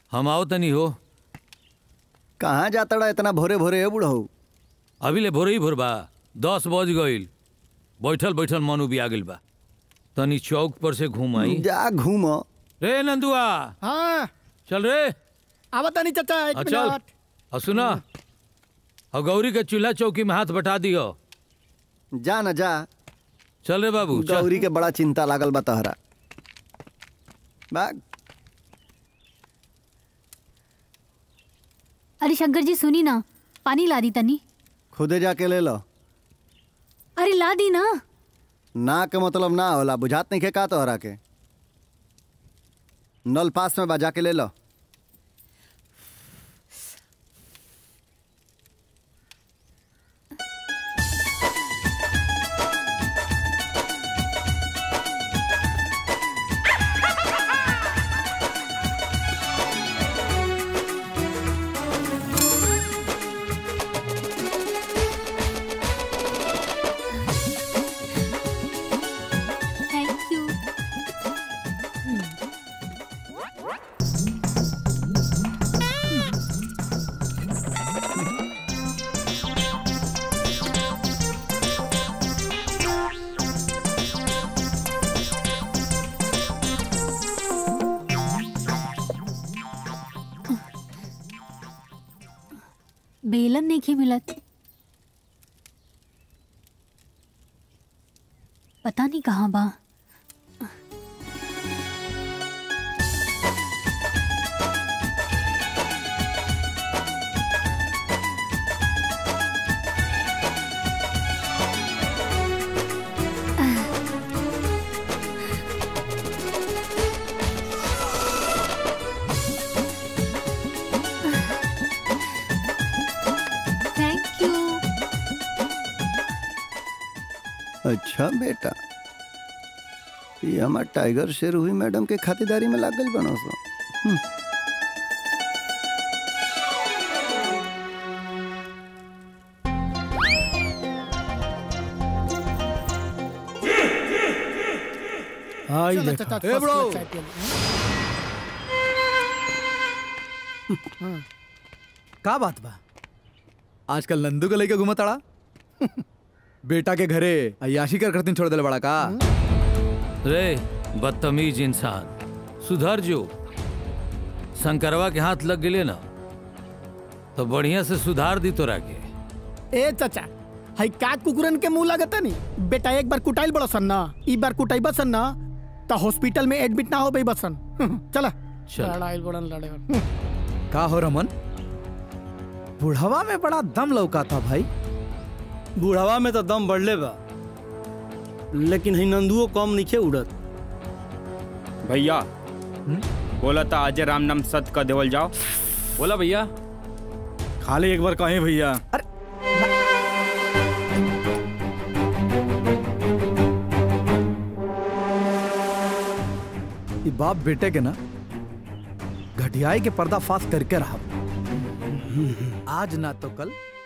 हम आओ तनी हो कहाँ जाता रहा इतना भोरे भोरे है बुढ़ऊ अभी ले भोरे ही भोर बा दस बज गईल बैठल बैठल मन उबिया गेल बा तनी चौक पर से घूम आई जा घूम रे नंदुआ हाँ चल रे आवत नहीं चाचा एक आ, चल मिनट और सुना और गौरी के चूल्हा चौकी में हाथ बटा दियो जा न जा चल रे बाबू चल गौरी के बड़ा चिंता लागल बा तहरा बाग अरे शंकर जी सुनी ना पानी ला दी तनी खुदे जाके ले लो अरे ला दी ना ना के मतलब ना होला बुझात नहीं खे का तोहरा के नल पास में बा जाके ले लो थैंक यू बेलन नहीं मिलत पता नहीं कहाँ बा थैंक यू अच्छा बेटा ये हमार टाइगर शेर हुई मैडम के खातिरदारी में लागल बनो सो हम्म। हाँ ये देखो चाचा, ए first ब्रो class चाय पियो। का बात बा आजकल नंदू के लेके घूमत अड़ा बेटा के घरे अयाशी कर करतीन छोड़ दिल बड़ा का रे बदतमीज इंसान सुधर जो शंकरवा के हाथ लग गेले ना तो बढ़िया से सुधार दी तोरा के ए चाचा हई का कुकुरन के मुंह लगता नी बेटा एक बार कुटाइल बड़ा सन ना ई बार कुटाई बसन ना तो हॉस्पिटल में एडमिट ना हो बई बसन चला चल। लड़ाई बड़न लड़े का हो रमन बुढ़वा में बड़ा दम लौका था भाई बुढ़ावा में तो दम बढ़ले बा लेकिन ही नंदुओ कम नीचे उड़त भैया बोला था आज राम नाम सत का देवल जाओ बोला भैया खाली एक बार कहें भैया ये बाप बेटे के ना घटियाई के पर्दा फाश करके रहा आज ना तो कल